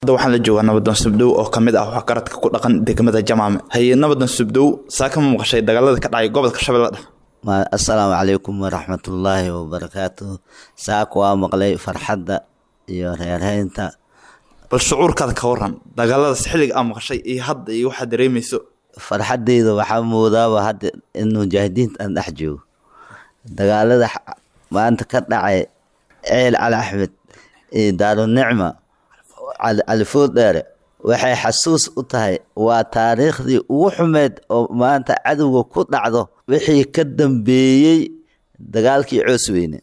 hadda waxaan la joogaa nabadoon subdow oo kamid ah waxgaradka ku dhaqan degmada jamaame haye nabadoon subdow saa kama maqashay dagaalada ka dhacay gobolka shabeelle dhexe assalaamu calaykum waraxmatullaahi wabarakaatuh saaka waa maqlay farxadda iyo reerheynta bal shucuurkaada ka waran dagaaladaas xilliga aa maqashay iyo hadda iyo waxaad dareemayso farxaddeyda waxaa moodaaba hadda in mujaahidiinta aan dhex joogo dagaalada maanta ka dhacay ceel cali axmed iyo daarunicma califood dheere waxay xasuus u tahay waa taariikhdii ugu xumeyd oo maanta cadowga ku dhacdo wixii ka dambeeyey dagaalkii coosweyne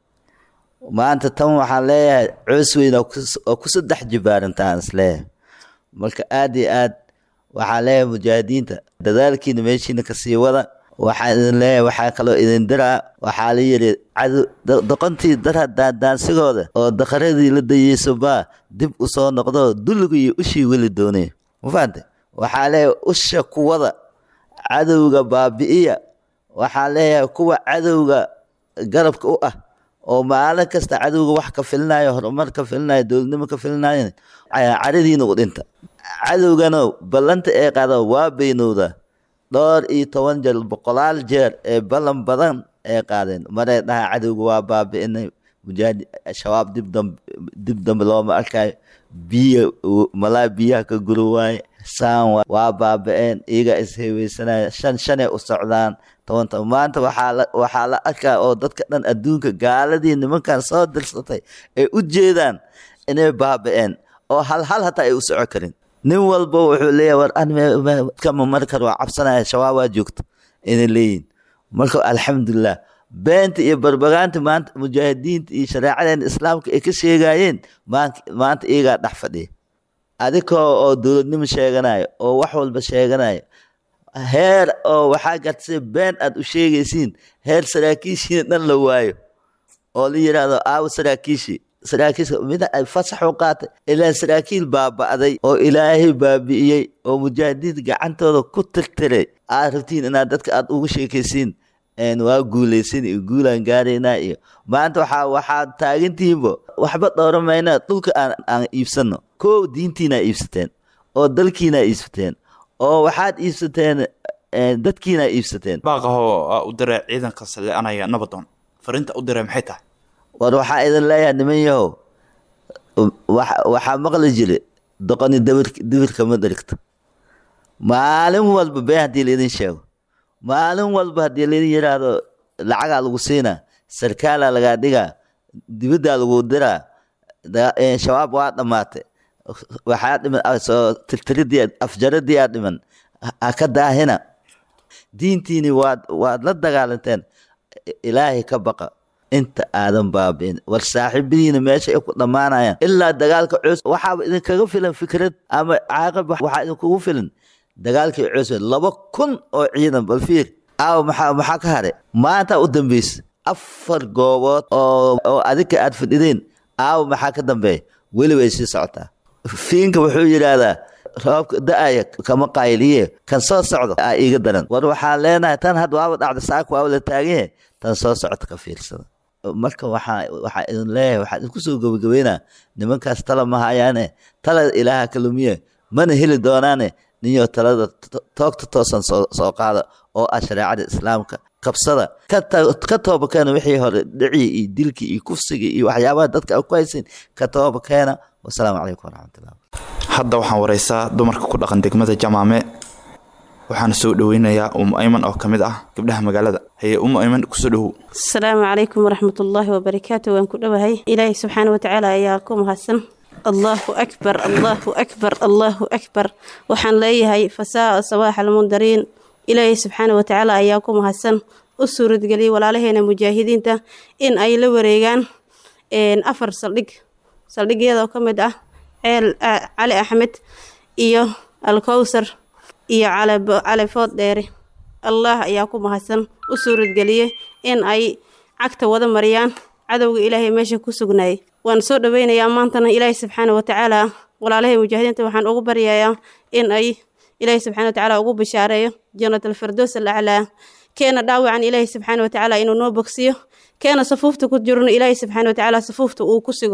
maanta tan waxaan leeyahay coosweyne oo ku saddex jibaarantaan isleeyahay marka aada iyo aad waxaan leeyahay mujaahidiinta dadaalkiina meeshiina kasii wada waxaan idin leeyahay waxaa kaloo idin diraa waxaa la yidhi cadow doqontii dara daandaansigooda oo daqaradii la dayeyso baa dib u soo noqdo dulligii ushii weli doonay ma fahante waxaa leeyahay usha kuwada cadowga baabi'iya waxaa leeyahay kuwa cadowga garabka u ah oo maalin kasta cadowga wax ka filinayo horumar ka filinayo dowladnimo ka filinayo caradiina u dhinta cadowgana ballanta ee qaada waa beynowda dhowr iyo toban jeer boqolaal jeer ee ballan badan ee qaadeen maray dhaha cadowga waa baabi'inay mujaahid shabaab dib dambe looma arkayo biyo malaa biyaha ka guri waaye saan waa baabi'een iyaga isheweysanaya shan shanay u socdaan toban toban maanta waxaa la arkaa oo dadka dhan adduunka gaaladii nimankan soo dirsatay ay u jeedaan inay baabi'een oo hal hal hataa ay u soco karin nin walba wuxuu leeyahay war kama mari karo waa cabsanaya shabaabaa joogto inay leeyihin marka alxamdulilah beenta iyo barbagaanta maanta mujaahidiinta iyo shareecadeena islaamka ay ka sheegayeen maanta iyagaa dhex fadhiya adikoo oo dowladnimo sheeganayo oo wax walba sheeganayo heer oo waxaa gartay been aad u sheegaysiin heer saraakiishiina dhan la waayo oo la yidhaahdo aawo saraakiishii saraakiisha mid ay fasax u qaatay ilaa saraakiil baaba'day oo ilaahay baabi'iyey oo mujaahidiinta gacantooda ku tirtiray aad rabtiin inaad dadka aad ugu sheekaysiin waa guulaysan iyo guulaan gaaraynaa iyo maanta waxaa waxaad taagantihiinbo waxba dhowramayna dhulka aan aan iibsano kow diintiinaa iibsateen oo dalkiinaa iibsateen oo waxaad iibsateen dadkiinaa iibsateen baaqahoo u diray ciidanka saleanaya nabadoon fariinta u diray maxay tahay war waxaa idin leeyahay niman yahow waxaa maqli jira doqoni dibirka ma dherigto maalin walba been haddii laidin sheego maalin walba haddii laidin yidhaahdo lacagaa lagu siinaa sarkaalaa lagaa dhigaa dibaddaa lagu diraa shabaab waa dhammaatay waxaa dhiman soo tirtiridii afjaradii aa dhiman ha ka daahina diintiini waad waad la dagaalanteen ilaahay ka baqa inta aadan baabi'in war saaxiibadiina meesha ay ku dhammaanayaan ilaa dagaalka coos waxaaba idinkaga filan fikrad ama caaqib waxaa idinkugu filan dagaalkii coos laba kun oo ciidan bal fiir aawa maxaa maxaa ka haray maanta u dambeysa afar goobood oo oo adinka aad fadhideen aawa maxaa ka dambeeya weli way sii socotaa fiinka wuxuu yidhaahdaa roobka da-aya kama qayliye kan soo socdo aa iiga daran war waxaan leenahay tan hadda waaba dhacda saaka waaba la taaganyahay tan soo socota ka fiirsada marka waxaa waxaa idin leeyahay waxaa idinku soo gabagabeynaa nimankaas tala ma hayaane talada ilaaha kalumiye mana heli doonaane ninyo talada toogta toosan soo soo qaada oo ah shareecada islaamka qabsada ka tooba keena wixii hore dhicii iyo dilkii iyo kufsigii iyo waxyaabaha dadka ku haysin ka tooba keena wasalaamu calaykum waraxmatullah hadda waxaan wareysaa dumarka ku dhaqan degmada jamaame waxaana soo dhaweynayaa umu ayman oo ka mid ah gabdhaha magaalada haye umu ayman kusoo dhowow asalaamu calaykum waraxmatullaahi wabarakaatu waan ku dhowahay ilaahay subxaana watacaala ayaa ku mahadsan allaahu akbar allaahu akbar allaahu akbar waxaan leeyahay fasaa sabaax almundariin ilaahay subxaana watacaala ayaa ku mahadsan u suuradgeliyay walaalaheena mujaahidiinta in ay la wareegaan afar saldhig saldhigyadoo ka mid ah ceel cali axmed iyo alkowsar iyo califood dheere allah ayaa ku mahadsan u suuradgeliyey in ay cagta wada mariyaan cadowga ilaahay meesha ku sugnaayay waan soo dhoweynayaa maantana ilaahay subxaana watacaala walaalahay mujaahidiinta waxaan ugu baryayaa in ay ilaahay subxana watacaala ugu bishaareeyo jannatalfardoos alaclaa keena dhaawacan ilaahay subxaana watacaala inuu noo bogsiyo keena safuufta ku jirno ilaahay subxaana watacaala safuufta uu ku sigo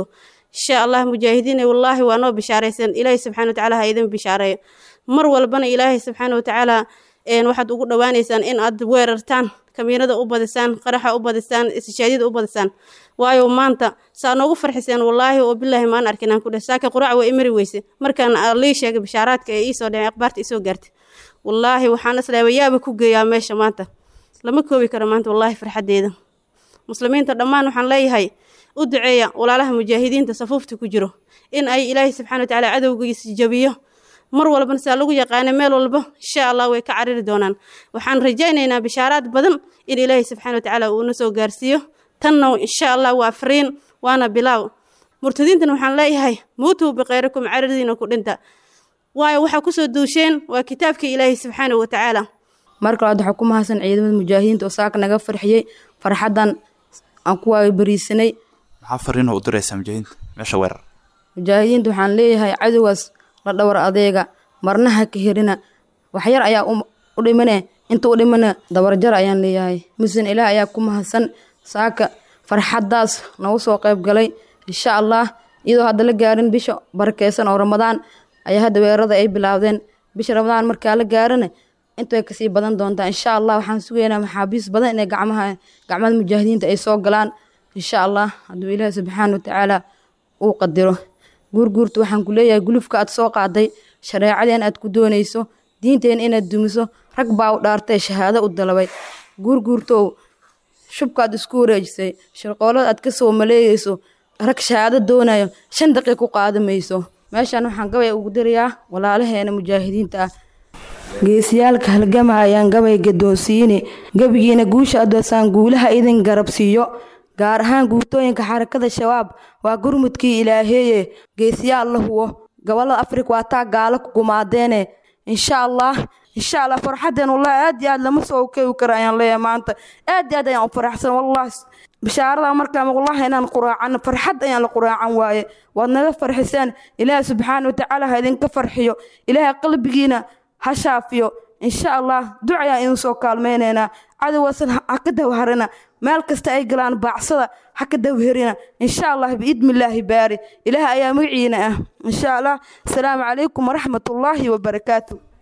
insha allah mujaahidiin wallaahi waa noo bishaaraysan ilaahay subxaana watacaala ha idin bishaareeyo mar walbana ilaahay subxaana watacaala waxaad ugu dhowaaneysaan in aad weerartaan kamiinada u badisaan qaraxa u badisaan istishaadyada u badisaan waayo maanta saa noogu farxiseen wallaahi oo bilaahi maan arkin aan ku dheh saaka quraac waa imari weyse markaan lii sheegay bishaaraadka ee iisoo dhaceen akhbaarta isoo gaartay wallaahi waxaan islaaba yaaba ku geeyaa meesha maanta lama koobi karo maanta wallaahi farxaddeeda muslimiinta dhammaan waxaan leeyahay u duceeya walaalaha mujaahidiinta safuufta ku jiro in ay ilaahay subxana watacaala cadowgiisa jabiyo mar walbana saa lagu yaqaana meel walba insha allah way ka cariri doonaan waxaan rajaynaynaa bishaaraad badan in ilaahay subxana watacaala uuna soo gaarsiiyo tanna insha allah waa fariin waana bilaaw murtadiintan waxaan leeyahay muutuu bikhayrikum cariridiina ku dhinta waayo waxaa kusoo duusheen waa kitaabkii ilaahay subxaana watacaala mar kale waxaa ku mahadsan ciidamada mujaahidiinta oo saaka naga farxiyey farxaddan aan ku waabariisanay maxaa fariin u diraysaa mujaahidiinta meesha weerar mujaahidiinta waxaan leeyahay cadowgaas la dhowr adeega marnaha ka herina waxyar ayaa u dhimane inta u dhimana dabarjar ayaan leeyahay musin ilaah ayaa ku mahadsan saaka farxaddaas nagu soo qayb galay insha allah iyadoo hadda la gaarin bisha barakeysan oo ramadaan ayaa hadda weerarada ay bilaabdeen bisha ramadaan markaa la gaarana intay kasii badan doontaa insha allah waxaan sugaynaa maxaabiis badan inay gacmaha gacmada mujaahidiinta ay soo galaan insha allah hadduu ilaahi subxaana watacaala uu qadiro guurguurta waxaan ku leeyahay gulufka aad soo qaaday shareecadeen aad ku doonayso diinteen inaad dumiso rag baa u dhaartay shahaado u dalabay guurguurtow shubkaad isku wareejisay shirqoolada aad kasoo maleegayso rag shahaado doonayo shan daqiiq ku qaadamayso meeshaan waxaan gabay ugu dirayaa walaalaheena mujaahidiinta ah geesiyaalka halgama ayaan gabay gadoonsiini gebigiina guusha adoosaan guulaha idin garabsiiyo gaar ahaan guutooyinka xarakada shabaab waa gurmudkii ilaaheeye geesiyaal la huwo gobolada afrika waa taa gaalo ku gumaadeene insha allah insha allah farxaddeen wallahi aad iyo aad lama soo kewi karo ayaan leeyahay maanta aad iyo aad ayaan u faraxsan wallahi bishaarada markaan wallahi inaan quraacano farxad ayaan la quraacan waaye waad naga farxiseen ilaahi subxaana watacaala ha idinka farxiyo ilaahay qalbigiina ha shaafiyo insha allah duc ayaan idin soo kaalmaynaynaa cadowaasan ha ka dawharina meel kasta ay galaan baacsada ha ka dawherina insha allah biidnillaahi baari ilaah ayaa magaciina ah insha allah asalaamu calaykum waraxmatullaahi wabarakaatu